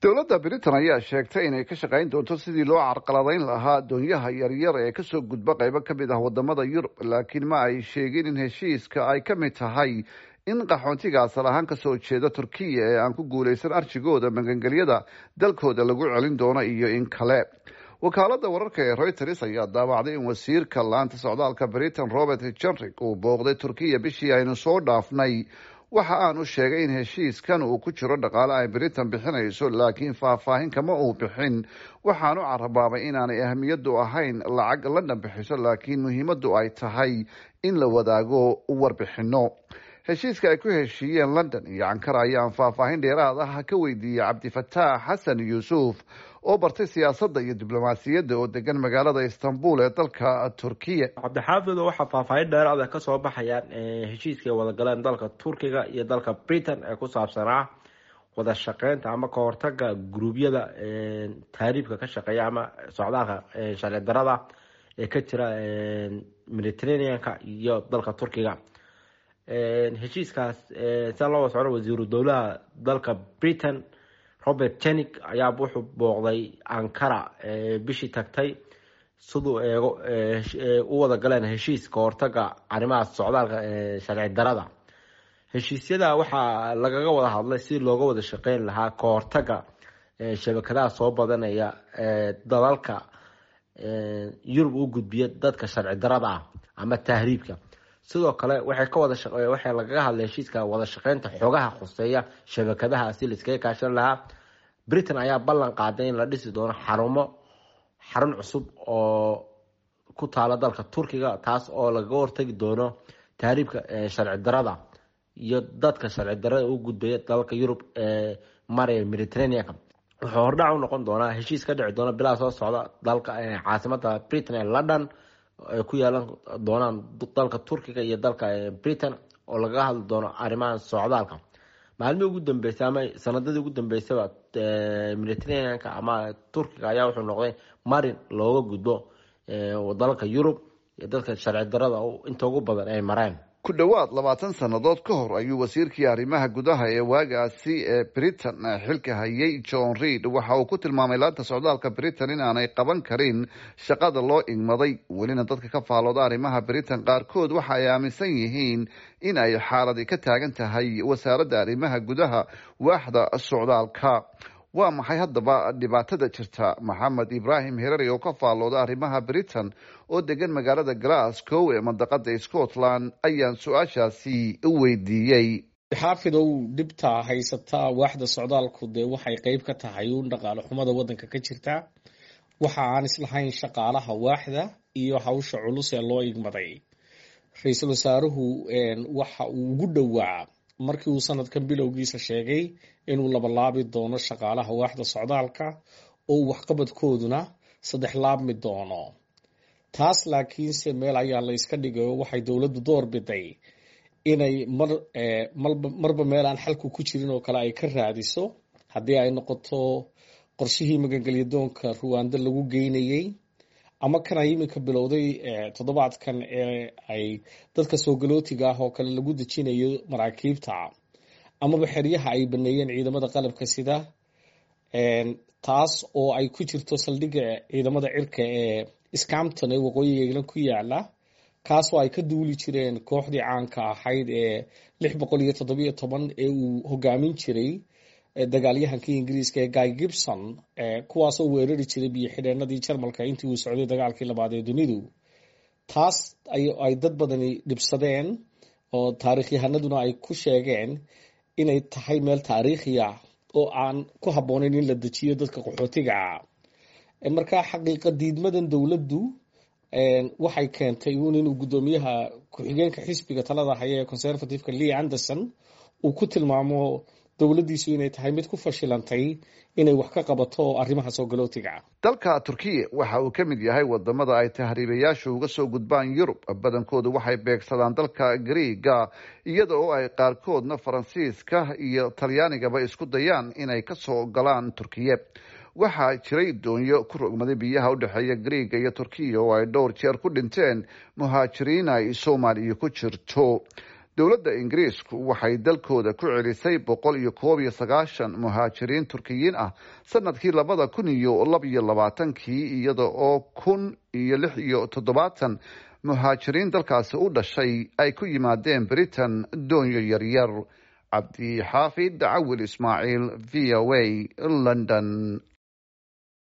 dowladda britain ayaa sheegtay inay ka shaqayn doonto sidii loo carqaladayn lahaa doonyaha yaryar ee kasoo gudba qaybo ka mid ah wadamada yurub laakiin ma ay sheegin in heshiiska ay ka mid tahay in qaxoontiga asal ahaan kasoo jeeda turkiya ee aan ku guulaysan arjigooda magangelyada dalkooda lagu celin doono iyo in kale wakaalada wararka ee reuters ayaa daawacday in wasiirka laanta socdaalka britain robert jenrick uu booqday turkiya bishii aynu soo dhaafnay waxa aanu sheegay in heshiiskan uu ku jiro dhaqaale ay britain bixinayso laakiin faahfaahin kama uu bixin waxaanu carabaabay inaanay ahmiyadu ahayn lacag london bixiso laakiin muhiimadu ay tahay in la wadaago warbixino heshiiska ay ku heshiiyeen london iyo ankara ayaan faahfaahin dheeraad ah ka weydiiyey cabdifataax xasan yuusuf oo bartay siyaasadda iyo diblomaasiyadda oo degan magaalada istanbul ee dalka turkiya cabdixaafid waxaa faahfaahin dheeraada kasoo baxayaan heshiiska ay wada galeen dalka turkiga iyo dalka britain ee ku saabsanaa wada shaqeynta ama ka hortaga guruubyada taariibka ka shaqeeya ama socdaalka sharci darada ee ka jira mediterraneanka iyo dalka turkiga heshiiskaas sia loo wada socdo wasiiru dowlaha dalka britain robert jenik ayaa wuxuu booqday ankara bishii tagtay siduu eego u wada galeen heshiis ka hortaga arrimaha socdaalka sharci darada heshiisyada waxaa lagaga wada hadlay si looga wada shaqeyn lahaa ka hortaga shabakadaha soo badanaya dalalka yurub u gudbiya dadka sharci darada ah ama tahriibka sidoo kale waxay ka wada waxay lagaga hadlay heshiiska wada shaqeynta xogaha khuseeya shabakadaha si laiskaga kaashan lahaa britain ayaa ballan qaaday in la dhisi doono xarumo xarun cusub oo ku taala dalka turkiga taas oo lagaga hortagi doono tahriibka sharci darada iyo dadka sharci darada u gudbaya dalalka yurub ee maraya mediterraneanka wuxuu hordhac u noqon doonaa heshiis ka dhici doona bilaa soo socda dalka caasimada britain ee london ay ku yeelan doonaan dalka turkiga iyo dalka britain oo lagaga hadli doono arrimaha socdaalka maalmihii ugu dambeysay ama sanadadii ugu dambeysaba mediterraneanka ama turkiga ayaa wuxuu noqday marin looga gudbo dalalka yurub iyo dadka sharci darada inta ugu badan ay mareen ku dhowaad labaatan sannadood ka hor ayuu wasiirkii arrimaha gudaha ee waagaasi ee britain xilka hayay john reid waxa uu ku tilmaamay laanta socdaalka britain in aanay qaban karin shaqada loo igmaday welina dadka ka faalooda arrimaha britain qaarkood waxa ay aaminsan yihiin in ay xaaladi ka taagan tahay wasaaradda arrimaha gudaha waaxda socdaalka waa maxay haddaba dhibaatada jirta maxamed ibraahim herari oo ka faallooda arrimaha britain oo degan magaalada glasgow ee mandaqada scotland ayaan su-aashaasi weydiiyey xaafidow dhibta haysataa waaxda socdaalku dee waxay qeyb ka tahay uun dhaqaale xumada wadanka ka jirta waxa aan islahayn shaqaalaha waaxda iyo hawsha culus ee loo igmaday ra-iisul wasaaruhu waxa uu ugu dhowaa markii uu sanadkan bilowgiisa sheegay inuu labalaabi doono shaqaalaha waaxda socdaalka oo waxqabadkooduna saddex laabmi doono taas laakiinse meel ayaa la yska dhigayo waxay dowladdu door biday inay mar marba meel aan xalku ku jirin oo kale ay ka raadiso haddii ay noqoto qorshihii magangelyadoonka ruwaando lagu geynayey ama kan ay iminka bilowday toddobaadkan ee ay dadka soo galootiga ah oo kale lagu dejinayo maraakiibta amaba xeryaha ay baneeyeen ciidamada qalabka sida taas oo ay ku jirto saldhigga ciidamada cirka ee scampton ee waqooyiga england ku yaala kaasoo ay ka duuli jireen kooxdii caanka ahayd ee lix boqol iyo toddobiyo toban ee uu hogaamin jiray dagaalyahankii ingiriiska ee guy gibson kuwaasoo weerari jiray biyo xidheenadii jarmalka intii uu socday dagaalkii labaad ee dunidu taas ay dad badani dhibsadeen oo taarikhyahanaduna ay ku sheegeen inay tahay meel taariikhiya oo aan ku habboonayn in la dejiyo dadka qaxootiga ah markaa xaqiiqa diidmadan dowladdu waxay keentay uun inuu guddoomiyaha ku-xigeenka xisbiga talada haya ee conservativeka lee anderson uu ku tilmaamo dowladdiisu inay tahay mid ku fashilantay inay wax ka qabato arrimaha soo galootiga dalka turkiya waxa uu ka mid yahay wadamada ay tahriibayaashu uga soo gudbaan yurub badankoodu waxay beegsadaan dalka griiga iyada oo ay qaarkoodna faransiiska iyo talyaanigaba isku dayaan inay kasoo galaan turkiya waxaa jiray doonyo ku rogmaday biyaha u dhexeeya griiga iyo turkiya oo ay dhowr jeer ku dhinteen muhaajiriin ay soomaaliya ku jirto dowladda ingiriisku waxay dalkooda ku celisay boqol iyo koob iyo sagaashan muhaajiriin turkiyiin ah sanadkii labada kun iyo laba iyo labaatankii iyada oo kun iyo lix iyo toddobaatan muhaajiriin dalkaasi u dhashay ay ku yimaadeen britain doonyo yaryar cabdi xaafid cawil ismaaciil v o a london